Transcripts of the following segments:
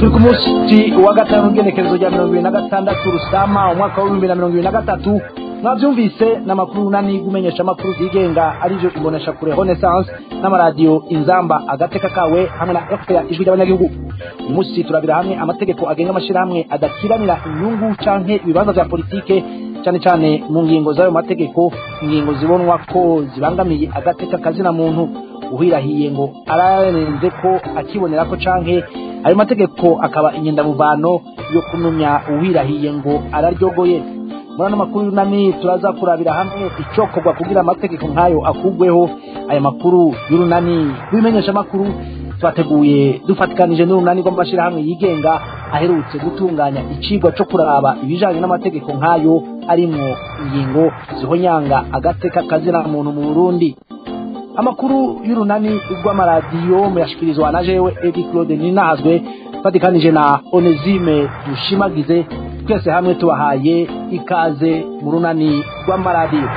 turi ku munsi wa gatanu w'igenekerezo rya mirongo ibiri na gatandatu rusama umwaka w'ibihumbi na mirongo ibiri na gatatu mwabyumvise n'amakuru nani gumenyesha amakuru zigenga arivyo imbonesha kure renaissance n'amaradiyo inzamba agateka kawe hamwe na fpr ijwi ry'abanyagihugu uyu munsi turabira hamwe amategeko agenga amashyirahamwe adakiranira inyungu canke ibibanza vya politike cyane cyane mu ngingo z'ayo mategeko ingingo zibonwa ko zibangamiye agateka kazina muntu uhirahiye ngo ararenze ko akibonera ko canke ayo mategeko akaba inyendamuvano yo kunumya uwirahiye ngo araryogoye muri ano makuru y'urunani turaza kurabira hamwe icokorwa kugira amategeko nk'ayo akugweho aya makuru y'urunani rw'imenyesha amakuru twateguye dufatikanije n'urunani rw'amashyirahamwe yigenga aherutse gutunganya icigwa co kuraba ibijanye n'amategeko nk'ayo arimwo ingingo zihonyanga agateka kazina muntu mu burundi amakuru y'urunani rw'amaradiyo muyashikirizwa na jewe edi claude ninazwe fatikanije na onesime dushimagize twese hamwe tubahaye ikaze mu runani rw'amaradiyo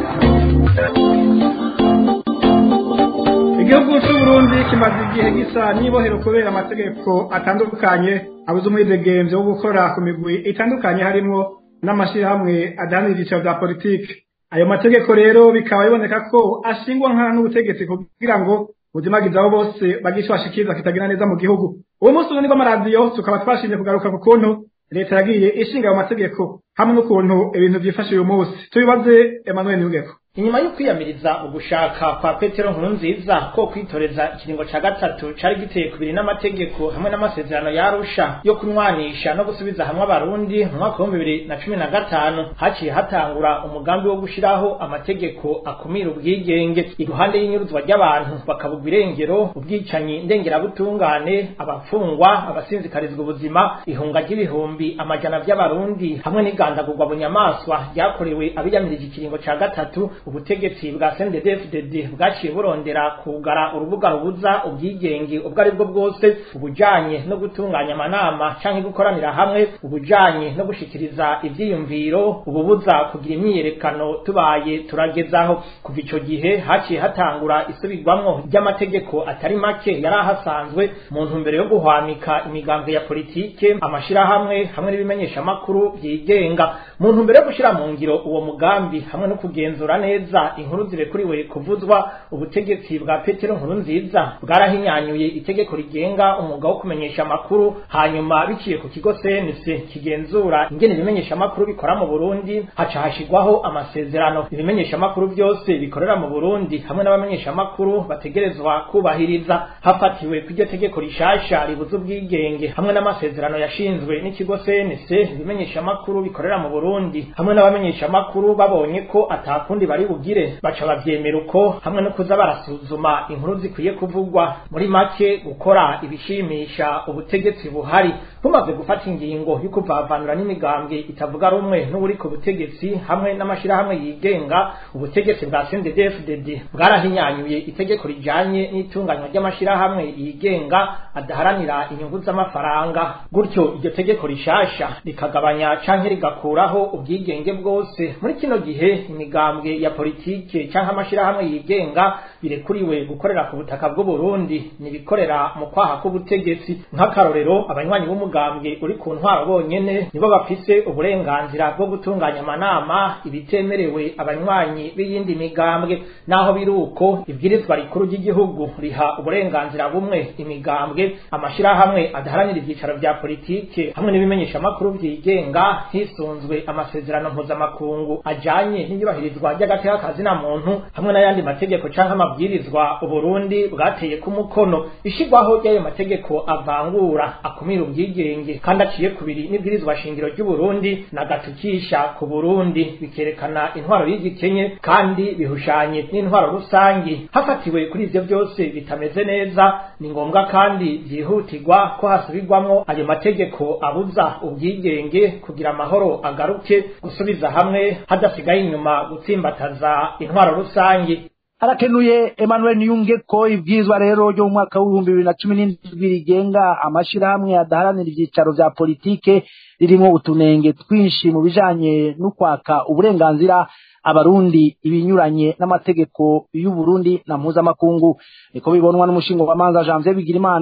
igihugu cy'uburundi kimaze igihe gisa n'ibohero kubera amategeko atandukanye abuze umwidegemvyo wo gukora ku migwi itandukanye harimwo n'amashyirahamwe adahanira ibyiciro bya politiki ayo mategeko rero bikaba biboneka ko ashingwa nkana n'ubutegetsi kugira ngo buzimagize abo bose bagisha bashikiriza kitagira neza mu gihugu uwo munsi urunani rw'amaradiyo tukaba twashimye kugaruka ku kuntu leta yagiye ishinga ayo mategeko hamwe n'ukuntu ibintu byifashe uyu munsi tubibaze emmanuel niyugeko inyuma yo kwiyamiriza ugushaka kwa petero nkurunziza ko kwitoreza ikiringo ca gatatu cari giteye kubiri n'amategeko hamwe n'amasezerano yarusha yo kunywanisha no gusubiza hamwe abarundi mu mwaka w'ibihumbi bibiri na cumi na gatanu haciye hatangura umugambi wo gushiraho amategeko akumira ubwigenge iruhande y'inyuruzwa ry'abantu bakabugwa irengero ubwicanyi ndengerabutungane abafungwa abasinzikarizwa ubuzima ihunga ry'ibihumbi amajana vy'abarundi hamwe n'igandagurwa bunyamaswa ryakorewe abiyamirije ikiringo ca gatatu ubutegetsi bwa CNDD-FDD bwaciye burondera kugara urubuga rubuza ubwigenge ubwo ari bwo bwose ubujanye no gutunganya amanama canke gukoranira hamwe ubujanye no gushikiriza ivyiyumviro ububuza kugira imyiyerekano tubaye turagezaho kuva ico gihe haciye hatangura isubirwamwo ry'amategeko atari make yari ahasanzwe mu ntumbero yo guhwamika imigambi ya politike amashirahamwe hamwe n'ibimenyesha amakuru vyigenga mu ntumbero yo gushira mu ngiro uwo mugambi hamwe no kugenzura neza inkuru zirekuriwe kuvuzwa ubutegetsi bwa petero nkuru nziza bwarahinyanyuye itegeko rigenga umwuga wo kumenyesha amakuru hanyuma biciye ku kigo cnc kigenzura ingene ibimenyesha amakuru bikora mu burundi haca hashigwaho amasezerano ibimenyesha amakuru byose bikorera mu burundi hamwe n'abamenyesha amakuru bategerezwa kubahiriza hafatiwe kw'iryo tegeko rishasha ribuza ubwigenge hamwe n'amasezerano yashinzwe n'ikigo cnc ibimenyesha amakuru bikorera mu burundi hamwe n'abamenyesha amakuru babonye ko atakundi bari bugire baca bavyemera uko hamwe no kuza barasuzuma inkuru zikwiye kuvugwa muri make gukora ibishimisha ubutegetsi buhari bumaze gufata ingingo yo kuvavanura n'imigambwe itavuga rumwe n'uri ku butegetsi hamwe n'amashirahamwe yigenga ubutegetsi bwa CNDD-FDD bwarahinyanyuye itegeko rijanye n'itunganywa ry'amashirahamwe yigenga adaharanira inyungu z'amafaranga gutyo iryo tegeko rishasha rikagabanya canke rigakuraho ubwigenge bwose muri kino gihe imigambwe ya politike canke amashirahamwe yigenga birekuriwe gukorera ku butaka bw'u Burundi nibikorera mu kwaha k'ubutegetsi nk'akarorero abanywanyi b'umugambwe uri ku ntwaro bonyene nibo bafise uburenganzira bwo gutunganya amanama ibitemerewe abanywanyi b'iyindi migambwe naho biri uko ibwirizwa rikuru ry'igihugu riha uburenganzira bumwe imigambwe amashirahamwe adaharanira ivyicaro vya politike hamwe n'ibimenyesha amakuru vyigenga hisunzwe amasezerano mpuzamakungu ajanye n'iyubahirizwa ry'agateka kazina muntu hamwe n'ayandi mategeko canke amabwirizwa uburundi bwateye ku mukono ishigwaho ry'ayo mategeko avangura akumira ubwigenge kandi aciye kubiri n'ibwirizwa shingiro ry'uburundi nagatukisha ku burundi bikerekana intwaro y'igikenye kandi bihushanye n'intwaro rusangi hafatiwe kuri ivyo byose bitameze neza ni ngombwa kandi vyihutirwa ko hasubirwamwo ayo mategeko abuza ubwigenge kugira amahoro agaruke gusubiza hamwe hadasigaye inyuma gutsimbataza intwaro rusangi harakenuye emmanuel niyunge ko ibwirizwa rero ryo mu mwaka w'ibihumbi bibiri na cumi n'indwi rigenga amashirahamwe adaharanira ivyicaro vya politike ririmwo utunenge twinshi mu bijanye n'ukwaka uburenganzira abarundi ibinyuranye n'amategeko y'uburundi na mpuzamakungu niko bibonwa n'umushinga wa manza janvier bigirimana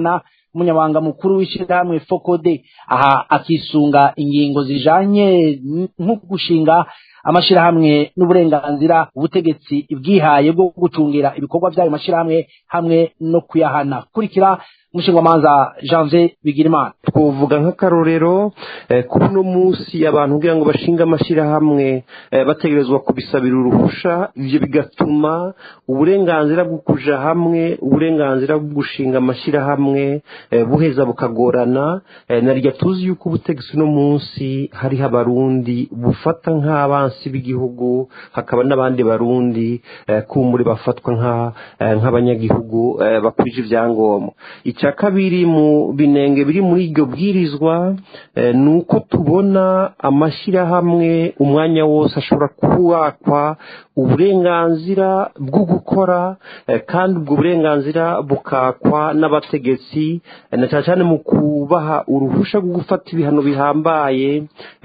umunyabanga mukuru w'ishyirahamwe fokode aha akisunga ingingo zijanye nko gushinga amashirahamwe n'uburenganzira ubutegetsi bwihaye bwo gucungira ibikorwa by'ayo mashirahamwe hamwe no kuyahana kurikira umushingamanza janvier bigirimana twovuga nk'akarorero kuri uno munsi abantu kugira ngo bashinge amashyirahamwe bategerezwa kubisabira uruhusha ibyo bigatuma uburenganzira bwo kuja hamwe uburenganzira bwo gushinga amashyirahamwe buheza bukagorana naryo tuzi yuko ubutegetsi uno munsi hariho abarundi bufata nk'abansi b'igihugu hakaba n'abandi barundi kumuri bafatwa nk'abanyagihugu bakurije ibyangombwa icya kabiri mu binenge biri muri iryo bwirizwa ni uko tubona amashyirahamwe umwanya wose ashobora kuwakwa uburenganzira bwo gukora kandi ubwo burenganzira bukakwa n'abategetsi na cyane cyane mu kubaha uruhushya rwo gufata ibihano bihambaye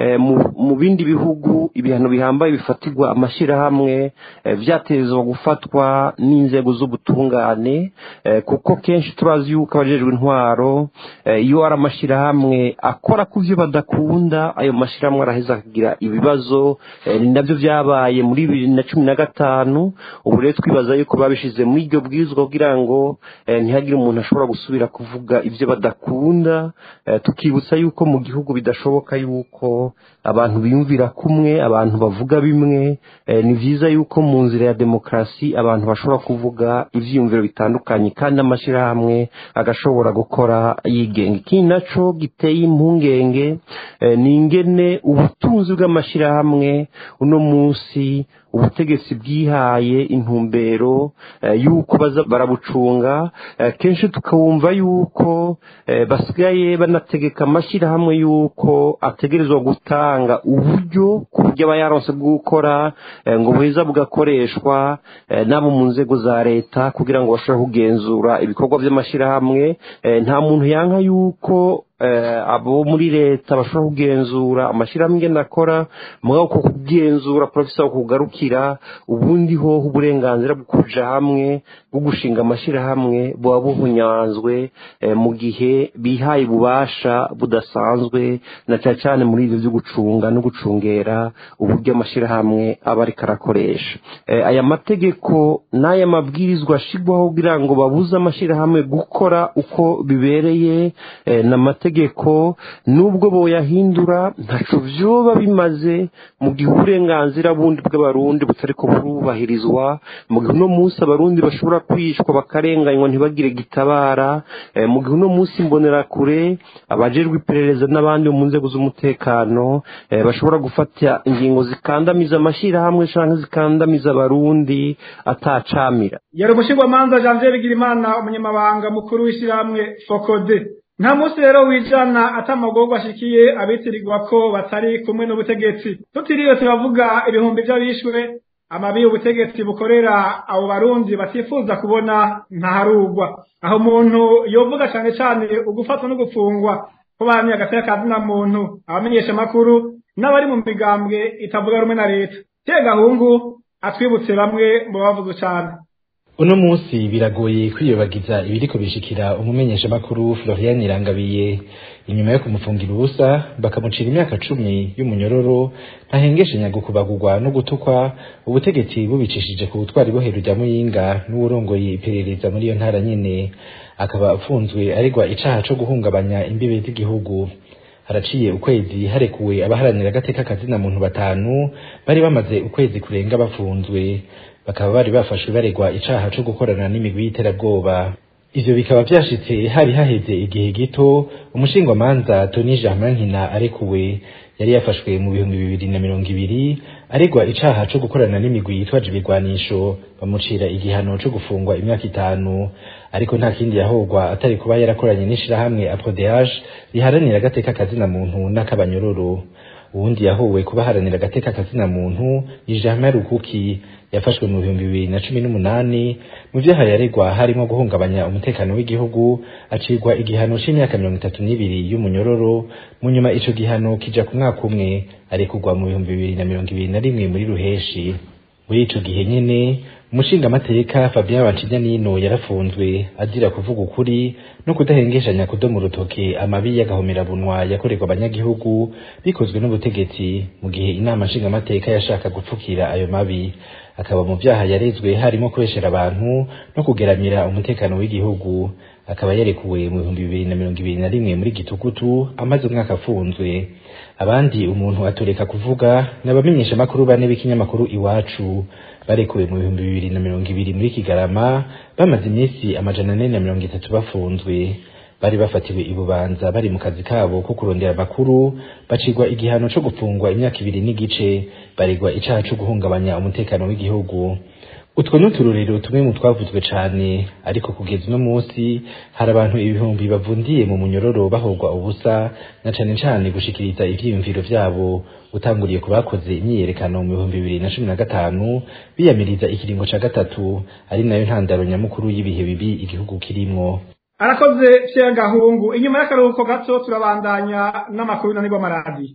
mu bindi bihugu ibihano bihambaye bifatirwa amashyirahamwe byatezwa gufatwa n'inzego z'ubutungane kuko kenshi turazi yuko abajejwe intwaro iyo ari amashyirahamwe akora ku byo badakunda ayo mashyirahamwe araheza akagira ibibazo ni nabyo byabaye muri bibiri na cumi na gatanu ubu rero twibaza yuko babishyize muri iryo bwirizwa kugira ngo ntihagire umuntu ashobora gusubira kuvuga ibyo badakunda tukibutsa yuko mu gihugu bidashoboka yuko abantu biyumvira kumwe abantu bavuga bimwe ni byiza yuko mu nzira ya demokarasi abantu bashobora kuvuga ibyiyumviro bitandukanye kandi amashyirahamwe agashobora gukora yigenga ikindi nacyo giteye impungenge ni ingene ubutunzi bw'amashyirahamwe uno munsi ubutegetsi bwihaye intumbero y'uko baza barabucunga kenshi tukabumva y'uko basigaye banategeka amashyirahamwe y'uko ategerezwa gutanga uburyo ku buryo aba yaronse bwo gukora ngo buheza bugakoreshwa n'abo mu nzego za leta kugira ngo bashobore kugenzura ibikorwa by'amashyirahamwe nta muntu yanka y'uko abo muri leta bashobora kugenzura amashyirahamwe ingene akora mugabo ko kugenzura porofesa kugarukira ubundi ho uburenganzira bwo kuja hamwe bwo gushinga amashyirahamwe buba buhunyanzwe mu gihe bihaye ububasha budasanzwe na cyane cyane muri ibyo byo gucunga no gucungera uburyo amashyirahamwe aba ariko arakoresha aya mategeko n'aya mabwirizwa ashyirwaho kugira ngo babuze amashyirahamwe gukora uko bibereye n'amategeko amategeko nubwo boyahindura ntaco vyoba bimaze mu gihe uburenganzira bundi bw'abarundi butariko burubahirizwa mu gihe uno munsi abarundi bashobora kwicwa bakarenganywa ntibagire gitabara mu gihe uno munsi imbonerakure abajejwe iperereza n'abandi mu nzego z'umutekano bashobora gufata ingingo zikandamiza amashyirahamwe canke zikandamiza abarundi atacamira yari umushingwamanza janvier bigirimana umunyamabanga mukuru w'ishyirahamwe fokode nta munsi rero wijana atamagorwa ashikiye abitirirwa ko batari kumwe n'ubutegetsi tutiriwe turavuga ibihumbi by'abishwe amabi y'ubutegetsi bukorera abo barundi batifuza kubona ntaharugwa aho umuntu yovuga cyane cyane ugufatwa no gufungwa ko bamye agateka kazina muntu abamenyesha amakuru n'abari mu migambwe itavuga rumwe na leta tegahungu atwibutse bamwe mu bavuze cyane uno munsi biragoye kwiyobagiza ibiriko bishikira umumenyesha makuru Florian Irangabiye inyuma yo kumufungira ubusa bakamucira imyaka cumi y'umunyororo ntahengeshanya gukubagurwa no gutukwa ubutegetsi bubicishije ku butwari bohero rya muyinga n'uwurongoye iperereza muri iyo ntara nyene akaba afunzwe aregwa icaha co guhungabanya imbibe z'igihugu haraciye ukwezi harekuwe abaharanira agateka kazina muntu batanu bari bamaze ukwezi kurenga bafunzwe bakaba bari bafashwe baregwa icaha co gukorana n'imigwi y'iterabwoba ivyo bikaba vyashitse hari haheze igihe gito umushingwamanza Tony Germain Nkina arekuwe yari yafashwe mu bihumbi bibiri na mirongo ibiri aregwa icaha co gukorana n'imigwi yitwaje ibigwanisho bamucira igihano co gufungwa imyaka itanu ariko nta kindi yahogwa atari kuba yarakoranye n'ishirahamwe APRODH riharanira agateka kazina muntu n'akabanyororo uwundi yahowe kubaharanira agateka kazina muntu ni Germain Rukuki yafashwe mu bihumbi bibiri na cumi n'umunani mu vyaha yaregwa harimo guhungabanya umutekano w'igihugu acirwa igihano c'imyaka mirongo itatu n'ibiri y'umunyororo mu nyuma ico gihano kija ku mwaka umwe arekurwa mu bihumbi bibiri na mirongo ibiri na rimwe muri ruheshi muri ico gihe nyene umushingamateka Fabien Bancijanino yarafunzwe azira kuvuga ukuri no kudahengeshanya kudomo urutoke amabi y'agahomerabunwa yakorerwa abanyagihugu bikozwe n'ubutegetsi mu gihe inama nshingamateka yashaka gupfukira ayo mabi akaba mu vyaha yarezwe harimo kubeshera abantu no kugeramira umutekano w'igihugu akaba yarekuwe mu bihumbi bibiri na mirongo ibiri na rimwe muri gitugutu amaze umwaka afunzwe abandi umuntu atoreka kuvuga n'abamenyesha makuru bane b'ikinyamakuru iwacu barekuwe mu bihumbi bibiri na mirongo ibiri muri kigarama bamaze iminsi amajana ane na mirongo itatu bafunzwe bari bafatiwe ibubanza bari mu kazi kabo ko kurondera amakuru bacigwa igihano co gufungwa imyaka ibiri n'igice baregwa icaha co guhungabanya umutekano w'igihugu utwo ni uturorero tumwe mu twavuzwe cane ariko kugeza uno munsi hari abantu ibihumbi bavundiye mu munyororo bahogwa ubusa na cane cane gushikiriza ivyiyumviro vyabo utanguriye ku bakoze imyiyerekano mu bihumbi bibiri na cumi na gatanu biyamiriza ikiringo ca gatatu ari nayo ntandaro nyamukuru y'ibihe bibi igihugu kirimwo arakoze Pierre Gahungu inyuma y'akaruhuko gato turabandanya n'amakuru y'unanirwa amaradi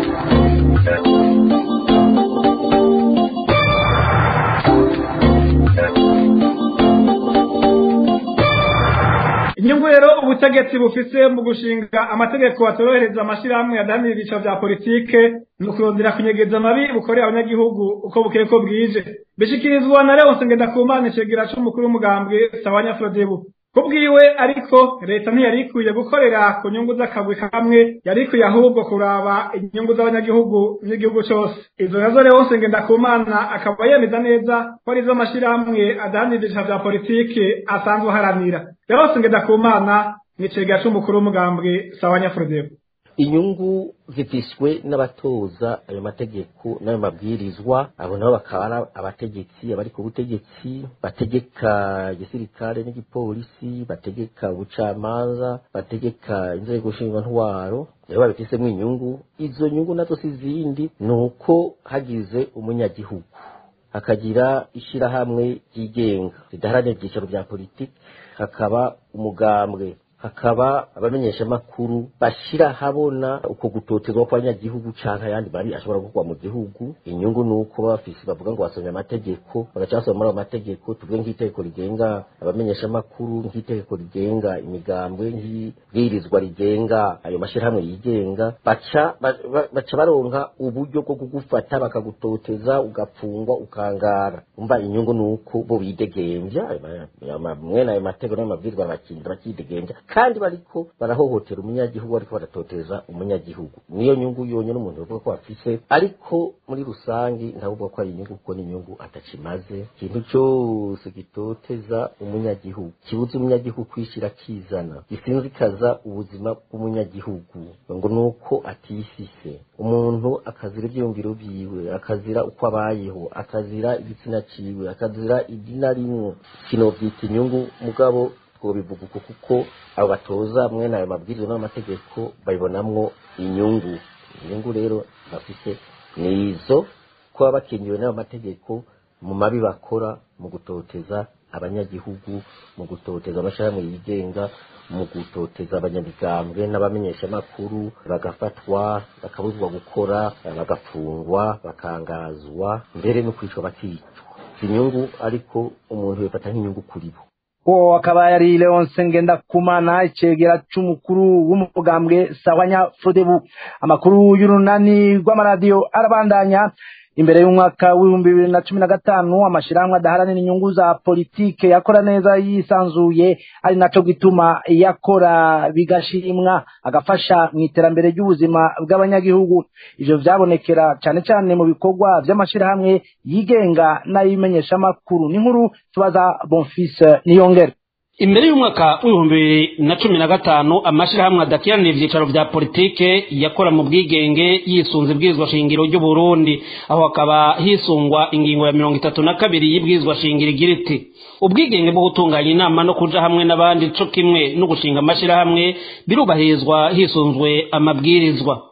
inyungu rero ubutegetsi bufise mu gushinga amategeko atorohereza amashirahamwe adahanira ibyiciro vya politike ni ukurondera kunyegeza amabi bukorera abanyagihugu uko bukeye ko bwije bishikirizwa na Leonce Ngendakumana icegera c'umukuru w'umugambwe Sawanya Frodebu kubwiwe ariko leta ntiyari ikwiye gukorera ku nyungu z'akagwi kamwe yari ikwiye ahubwo kuraba inyungu z'abanyagihugu n'igihugu cose izo nazo Leonce Ngendakumana akaba yemeza neza ko arizo mashirahamwe adahanira ivyiciro vya politike asanzwe aharanira Leonce Ngendakumana ni icegera c'umukuru w'umugambwe Sawanya Frodebu inyungu zifiswe n'abatoza ayo mategeko n'ayo mabwirizwa abo nabo bakaba ari abategetsi abari ku butegetsi bategeka igisirikare n'igipolisi bategeka ubucamanza bategeka inzego ntwaro rero babifisemo inyungu izo nyungu nazo si izindi ni uko hagize umunyagihugu hakagira ishyirahamwe ryigenga ridaharanira ibyicaro bya politiki hakaba umugambwe hakaba abamenyeshamakuru bashira habona uko gutotezwa kw'abanyagihugu canke ayandi mabi ashobora gukorwa mu gihugu inyungu ni uko baba bafise bavuga ngo basomye amategeko bagaca basoma muri ayo mategeko tuvuge nk'itegeko rigenga abamenyeshamakuru nk'itegeko rigenga imigambwe nk'ibwirizwa rigenga ayo mashirahamwe yigenga baca ba- ba- baca baronka uburyo bwo kugufata bakagutoteza ugapfungwa ukangara umva inyungu ni uko bo bidegemvya ayo ma- ayo ma- mwene ayo mategeko n'ayo mabwirizwa bakinda bakidegemvya kandi bariko barahohotera umunyagihugu bariko baratoteza umunyagihugu niyo nyungu yonyine umuntu bavuga ko afise ariko muri rusangi ntavuga ko ari inyungu kuko n'inyungu atakimaze ikintu cyose gitoteza umunyagihugu kibuza umunyagihugu kwishira akizana gisinzikaza ubuzima bw'umunyagihugu ngo ni uko atifise umuntu akazira ibyiyumviro vyiwe akazira uko abayeho akazira igitsina ciwe akazira idina rimwe kinovyita inyungu mugabo twobivuga uko kuko abo batoza mwene ayo mabwiriza n'amategeko babibonamwo inyungu inyungu rero bafise ni izo kuba bakingiwe n'ayo mategeko mu mabi bakora mu gutoteza abanyagihugu mu gutoteza amashirahamwe yigenga mu gutoteza abanyamigambwe n'abamenyeshamakuru bagafatwa bakabuzwa gukora bagafungwa bakangazwa mbere no kwicwa bakicwa inyungu ariko umuntu yifata nk'inyungu kuri bo uwo akaba yari leonce ngendakumana icegera c'umukuru w'umugambwe sawanya fodebu amakuru y'urunani rw'amaradiyo arabandanya imbere y'umwaka w'ibihumbi bibiri na cumi na gatanu amashirahamwe adaharanira inyungu za politike yakora neza yisanzuye ari naco gituma yakora bigashimwa agafasha mu iterambere ry'ubuzima bw'abanyagihugu ivyo vyabonekera cane cane mu bikorwa vy'amashirahamwe yigenga n'ay'imenyeshamakuru n'inkuru tubaza bonfise niyongere imbere y'umwaka w'ibihumbi bibiri na cumi na gatanu amashyirahamwe adakiranira ibyicaro bya politike yakora mu bwigenge yisunze ibwirizwa shingiro ry'uburundi aho hakaba hisungwa ingingo ya mirongo itatu na kabiri y'ibwirizwa shingiro igira iti ubwigenge bwo gutunganya inama no kuja hamwe n'abandi co kimwe no gushinga amashyirahamwe birubahirizwa hisunzwe amabwirizwa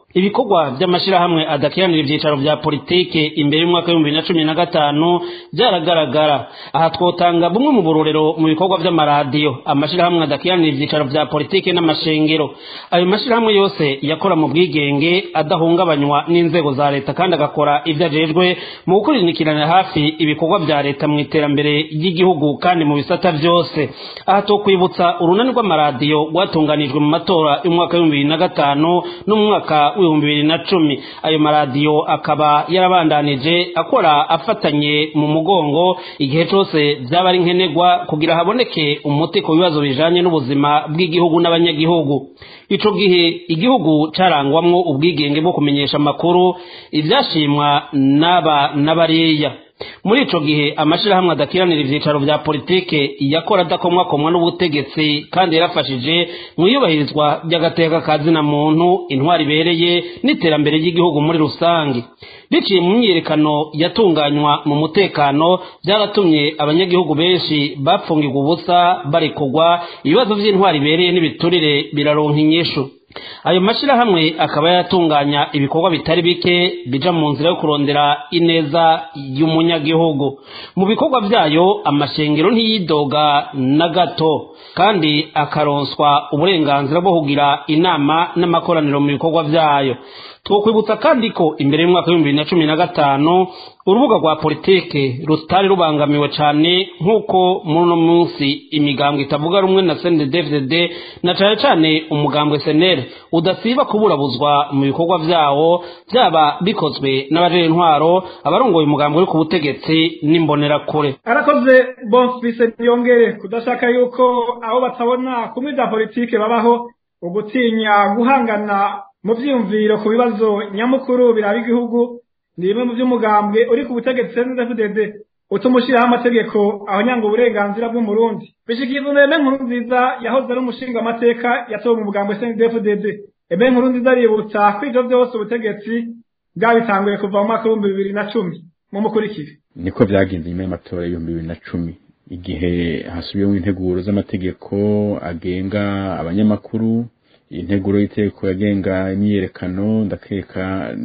ibikorwa by'amashyirahamwe adakiranira ibyicaro bya politike imbere y'umwaka w'ibihumbi bibiri na cumi na gatanu byaragaragara aha twotanga bumwe mu burorero mu bikorwa by'amaradiyo amashyirahamwe adakiranira ibyicaro bya politike n'amashengero ayo mashyirahamwe yose yakora mu bwigenge adahungabanywa n'inzego za leta kandi agakora ibyo ajejwe mu gukurikiranira hafi ibikorwa bya leta mu iterambere ry'igihugu kandi mu bisata byose aha tukwibutsa urunani rw'amaradiyo rwatunganijwe mu matora y'umwaka w'ibihumbi bibiri na gatanu n'umwaka w'ibihumbi bibiri na cumi ayo maradiyo akaba yarabandanije akora afatanye mu mugongo igihe cyose byaba ari nkenerwa kugira haboneke umuti ku bibazo bijanye n'ubuzima bw'igihugu n'abanyagihugu ico gihe igihugu carangwamwo ubwigenge bwo kumenyesha amakuru ivyashimwa n'aba n'abariya muri ico gihe amashirahamwe adakiranira ivyicaro vya politike yakora adakomwakomwa n'ubutegetsi kandi yarafashije mu iyubahirizwa ry'agateka ka zina muntu intwari ibereye n'iterambere ry'igihugu muri rusange biciye mu myiyerekano yatunganywa mu mutekano byaratumye abanyagihugu benshi bapfungirwa ubusa barekurwa ibibazo vy'intwari ibereye n'ibiturire biraronka inyishu ayo mashyirahamwe akaba yatunganya ibikorwa bitari bike bija mu nzira yo kurondera ineza y'umunyagihugu mu bikorwa byayo amashengero ntiyidoga na gato kandi akaronswa uburenganzira bwo kugira inama n'amakoraniro mu bikorwa byayo twokwibutsa kandi ko imbere y'umwaka w'ibihumbi bibiri na cumi na gatanu urubuga rwa politike rutari rubangamiwe cyane nk'uko muri uno munsi imigambwe itavuga rumwe na cndfdd na cyane cyane umugambwe senere udasiba kuburabuzwa mu bikorwa byawo byaba bikozwe n'abajere intwaro abarongoye umugambwe uri ku butegetsi n'imbonerakure arakoze bonfise yongere kudashaka yuko abo batabona kumwe bya politike babaho ugutinya guhangana mu byiyumviro ku bibazo nyamukuru biraba igihugu ni bimwe mu by'umugambwe uri ku butegetsi cndfdd utuma ushyiraho amategeko ahonyanga uburenganzira bw'umurundi bishyikirizwa na eme nkuru nziza yahoze ari umushinga amateka yatowe mu mugambwe cndfdd eme nkuru nziza aributsa ko ibyo byose ubutegetsi bwabitanguye kuva mu mwaka w'ibihumbi bibiri na cumi mu mukurikire niko byagenze nyuma y'amatora y'ibihumbi bibiri na cumi igihe hasubiyeho integuro z'amategeko agenga abanyamakuru integuro y'iteko yagenga imyiyerekano ndakeka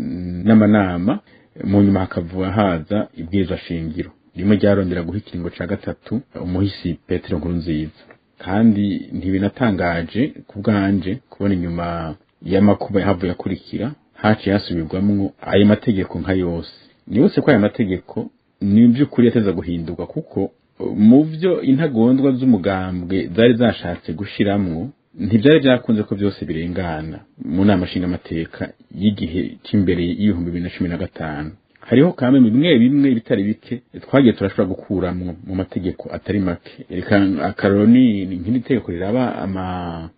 n'amanama mu nyuma hakavuga haza ibwirizwa shingiro rimwe ryarondera guha ikiringo ca gatatu umuhisi petero nkuru nziza kandi ntibinatangaje ku bwanje kubona inyuma y'amakuba yahavuye akurikira haciye hasubirwamwo ayo mategeko nka yose nibutse ko aya mategeko ni by'ukuri yateza guhindurwa kuko mu byo intagondwa z'umugambwe zari zashatse gushiramwo ntibyari byakunze ko byose birengana mu nama nshingamateka y'igihe cy'imbere y'ibihumbi bibiri na cumi na gatanu hariho kamwe bimwe bimwe bitari bike twagiye turashobora gukuramwo mu mategeko atari make reka akaroro ni nk'iri tegeko riraba ama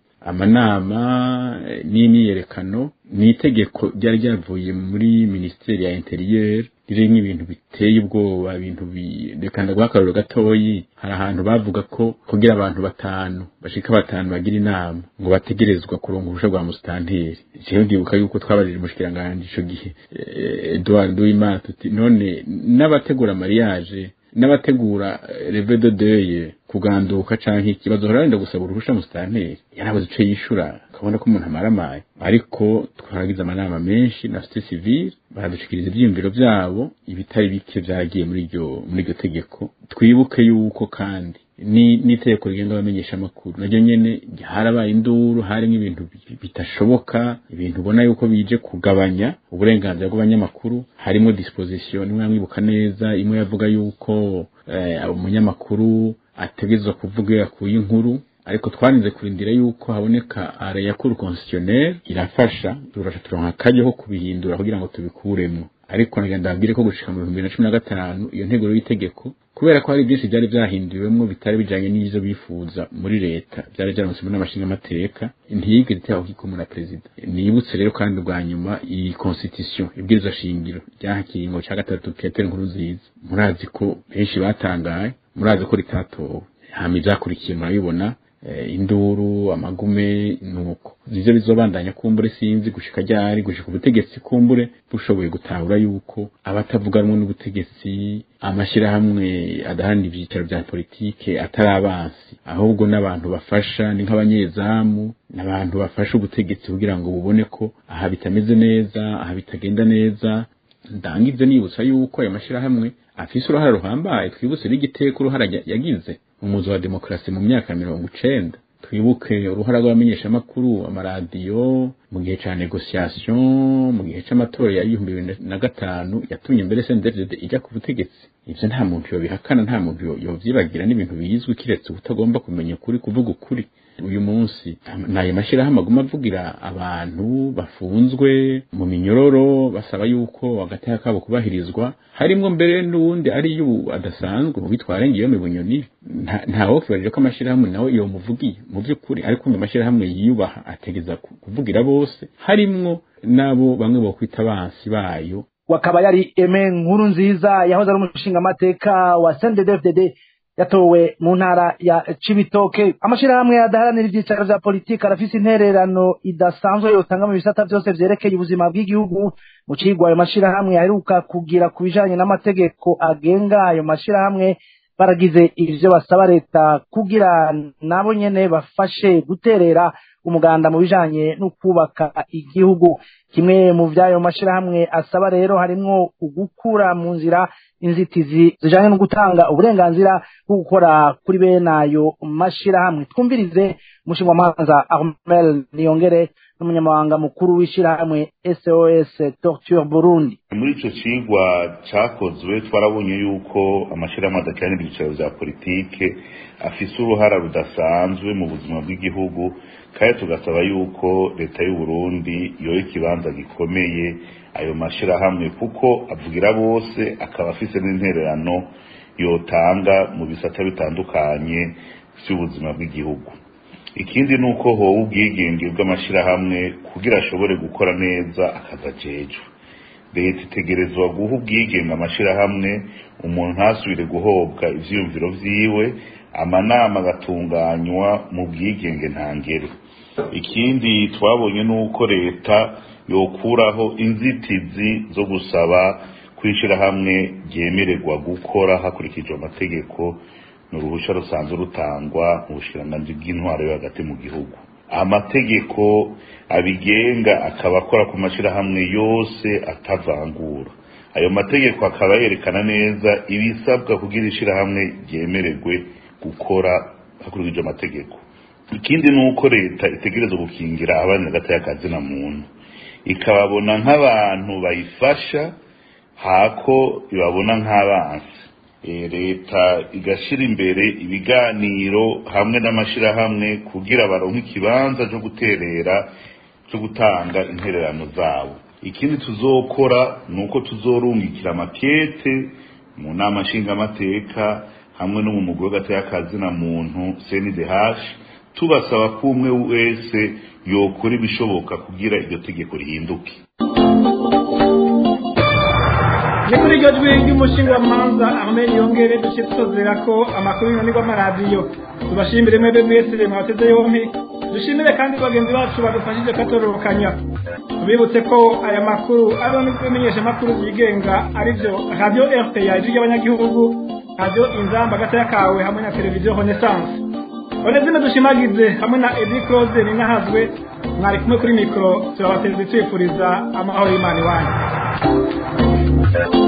amanama n'imyiyerekano ni itegeko ryari ryavuye muri minisiteri ya interiyeri ririmo ibintu biteye ubwoba ibintu reka ndaguha akarorero gatoyi hari ahantu bavuga ko kugira abantu batanu bashika batanu bagira inama ngo bategerezwa kuronka uruhusha rwa musitanteri jewe ndibuka yuko twabajije umushikiranganji ico gihe Edouard Nduwimana tuti none n'abategura mariage n'abategura reve de deuil kuganduka canke ikibazo horarenda gusaba uruhusha musitanteri yarabuze ico yishura ukabona ko umuntu amaramaye ariko twaragize amanama menshi na societe civile baradushikiriza ivyiyumviro vyabo ibitari bike vyaragiye muri iryo muri iryo tegeko twibuke yuko kandi ni n'itegeko rigenga abamenyesha amakuru naryo nyene harabaye induru harimo ibintu bitashoboka ibintu ubona yuko bije kugabanya uburenganzira bw'abanyamakuru harimo disposition nimwe yamwibuka neza imwe yavuga yuko umunyamakuru ategerezwa kuvuga yakuye inkuru ariko twarinze kurindira yuko haboneka ara ya cour constitutionnelle irafasha turasha turonka akaryo ko kubihindura kugira ngo tubikuremo ariko nagira ndabwire ko gushika mu bihumbi bibiri na cumi na gatanu iyo nteguro y'itegeko kubera ko hari byinshi byari byahinduwemwo bitari bijanye n'ivyo bifuza muri leta byari byaramutsemo n'amashinga amateka ntiyigeze iteho kikomo na perezida nibutse rero kandi bwa nyuma iyi constitution ibwirizwa shingiro ryaha kiringo ca gatatu petero nkuru nziza murazi ko benshi batangaye murazi ko ritatowe hama ivyakurikiye murabibona induru amagume nuko ivyo bizobandanya kumbure sinzi gushika ryari gushika ubutegetsi kumbure bushoboye gutahura yuko abatavuga rumwe n'ubutegetsi amashirahamwe adaharanira ivyicaro vya politike atari abansi ahubwo n'abantu bafasha ni nk'abanyezamu n'abantu bafasha ubutegetsi kugira ngo bubone ko aha bitameze neza aha bitagenda neza ndangize nibutsa yuko ayo mashirahamwe afise uruhara ruhambaye twibutse n'igiteko uruhara yagize umuzo wa demokarasi mu myaka mirongo icenda twibuke uruhara rw'abamenyeshamakuru amaradiyo mu gihe ca negociation mu gihe c'amatora ya ibihumbi bibiri na gatanu yatumye mbere CNDD ijya ku butegetsi ivyo nta muntu yobihakana nta muntu yovyibagira n'ibintu bizwi kiretse utagomba kumenya ukuri kuvuga ukuri uyu munsi nayo mashirahamwe aguma avugira abantu bafunzwe mu minyororo basaba yuko agateka kabo kubahirizwa harimwo mbere n'uwundi ari yu adasanzwe mu bitwara ngiyo mu bunyoni ntawo kibarije ko amashirahamwe nawe iyo muvugiye mu by'ukuri ariko mu mashirahamwe yiyubaha ategeza kuvugira bose harimwo nabo bamwe bo kwita abansi bayo wakaba yari eme nkuru nziza yahoze ari umushinga amateka wa CNDD-FDD yatowe mu ntara ya Cibitoke amashirahamwe adaharanira ivyicaro vya politiki arafise intererano idasanzwe yotanga mu bisata vyose vyerekeye ubuzima bw'igihugu mu cigwa ayo mashirahamwe aheruka kugira ku bijanye n'amategeko agenga ayo mashirahamwe baragize ivyo basaba leta kugira nabo nyene bafashe guterera umuganda mu bijanye no kubaka igihugu kimwe mu vy'ayo mashirahamwe asaba rero harimwo ugukura mu nzira inzitizi zijanye no gutanga uburenganzira bwo gukora kuri bene ayo mashirahamwe twumvirize umushingamanza Armel Niyongere n'umunyamabanga mukuru w'ishirahamwe SOS Torture Burundi muri ico cigwa cakozwe twarabonye yuko amashirahamwe adakiranira ibyicaro vya politike afise uruhara rudasanzwe mu buzima bw'igihugu kandi tugasaba yuko leta y'u Burundi yoha ikibanza gikomeye ayo mashirahamwe kuko avugira bose akaba afise n'intererano yotanga mu bisata bitandukanye vy'ubuzima bw'igihugu ikindi ni uko howe ubwigenge bw'amashirahamwe kugira ashobore gukora neza akazi ajejwe leta itegerezwa guha ubwigenge amashirahamwe umuntu ntasubire guhobwa ivyiyumviro vyiwe amanama agatunganywa mu bwigenge ntangere ikindi twabonye ni uko leta yokuraho inzitizi zo gusaba kwishirahamwe ryemererwa gukora hakurikijwe amategeko ni uruhushya rusanzwe rutangwa mu bushikiranganji bw'intwaro yo hagati mu gihugu amategeko abigenga akaba akora ku mashirahamwe yose atavangura ayo mategeko akaba yerekana neza ibisabwa kugira ishirahamwe ryemererwe gukora hakurikijwe amategeko ikindi ni uko leta itegereza gukingira abana hagati y'akazi na muntu ikababona nk'abantu bayifasha hako ibabona nk'abansi leta igashira imbere ibiganiro hamwe n'amashirahamwe kugira baronke ikibanza cyo guterera cyo gutanga intererano zabo ikindi tuzokora ni uko tuzorungikira amakete mu nama nshingamateka hamwe no mu mugwi w'agateka na muntu cndh tubasaba ko umwe wese yokora ibishoboka kugira iryo tegeko rihinduke ni kuri iryo jwi ry'umushingamanza armeni yongere duce tusozera ko amakuru y'inani rw'amaradiyo tubashimire mwebwe mwese mwateze yompi dushimire kandi bagenzi bacu badufashije katororokanya tubibutse ko aya makuru ariho n'ibimenyesha amakuru byigenga aribyo radiyo rpa ijwi ry'abanyagihugu radiyo inzamba agatoya kawe hamwe na televiziyo renaissance onezime dushimagize hamwe na edi close ninahazwe mwari kumwe kuri mikoro turabateze twifuriza amahoro y'imana iwanyu